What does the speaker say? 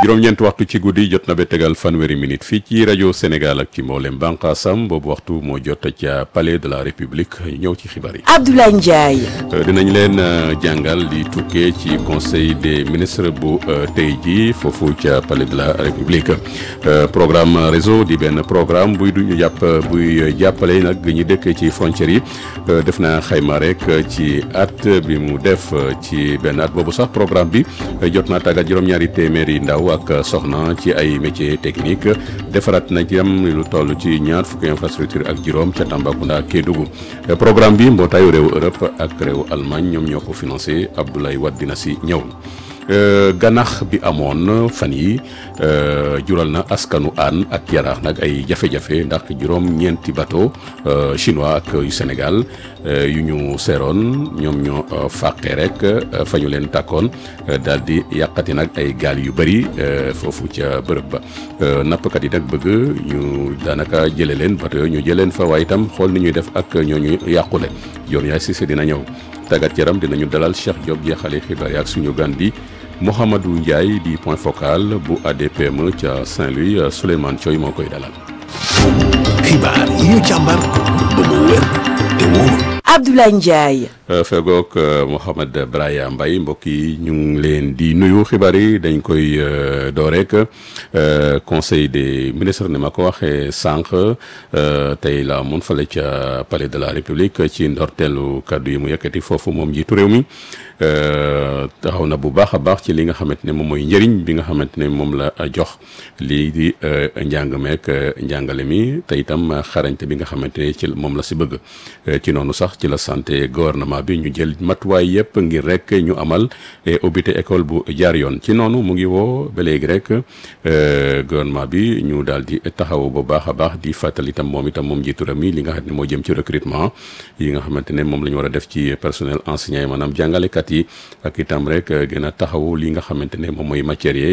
juróom-ñeent waxtu ci guddi jot na ba tegal fanweeri minute fii ci rajo Sénégal ak ci mboolem bànqaasam boobu waxtu moo jot ca palais de la république ñëw ci xibaar yi. Abdoulaye Ndiaye. dinañ leen jàngal di tukkee ci conseil des ministres bu tey ji foofu ca palais de la république programme réseau di benn programme buy du ñu jàpp buy jàppale nag ñu dëkk ci frontières yi def na xayma rek ci at bi mu def ci benn at boobu sax programme bi jot naa tàggat juróom-ñaari téeméeri ndaw ak soxna ci ay métiers techniques defaraat na jëm lu toll ci ñaar fukki infrastructure ak juróom ca Tambacounda Kédougou programme bi mbootaayu réewu Europe ak réewu Allemagne ñoom ñoo ko financé Abdoulaye Wade dina si ñëw. ganax bi amoon fan yi jural na askanu aan ak yaraax nag ay jafe-jafe ndax juróom ñeenti bateau chinois ak yu Sénégal yu ñu seeroon ñoom ñoo fàqee rek fa ñu leen tàkkoon daal di yàqati nag ay gaal yu bëri foofu ca bërëb ba nappkat yi nag bëgg ñu daanaka jële leen bateau yooyu ñu jëleen fa waaye itam xool ni ñuy def ak ñooñu yàqule yoon yaay Cissé dina ñëw tàggat yaram dinañu dalal Cheikh Diop jeexale xibaar yi ak suñu gan di Mouhamadou Ndiaye di point focal bu ADPM ca Saint-Louis Souleymane Thioy moo koy dalal. xibaar yi ñu càmbar ba mu wér te wóor. Abdoulaye Ndiaye. fegook Mouhamed Braya Mbaye mbokk yi ñu ngi leen di nuyu xibaar yi dañ koy door rek conseil des ministres ni ma ko waxee sànq tey la mun fale ca palais de la république ci ndorteelu kàddu yi mu yëkkati foofu moom njiitu réew mi taxaw na bu baax a baax ci li nga xamante ne moom mooy njëriñ bi nga xamante ne moom la jox lii di njàng meek njàngale mi te itam xarañte bi nga xamante ne ci moom la si bëgg ci noonu sax ci la santé gouvernement bi ñu jël matuwaay yëpp ngir rek ñu amal ubbite école bu jaar yoon ci noonu mu ngi woo ba léegi rek gouvernement bi ñu daal di taxaw bu baax a baax di fàttali itam moom itam moom njiitu réew mi li nga xam ne moo jëm ci recrutement yi nga xamante ne moom la ñu war a def ci personnel enseignant yi maanaam jàngalekat yi ak itam rek gën a taxaw li nga xamante ne moom mooy matière yi